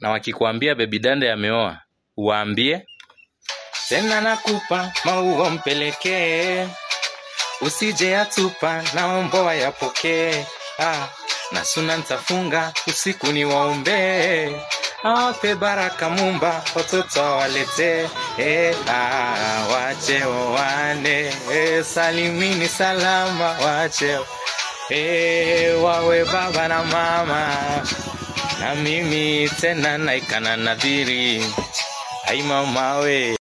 na wakikuambia bebi dande ameoa uwaambie tena nakupa maua mpelekee usije yatupa naomba wayapokee ah, na suna ntafunga usiku ni waombee awape baraka mumba watoto awalete eh, ah, wache wawane eh, salimini salama wache eh, wawe baba na mama na mimi tena naikana nadhiri ai mamawe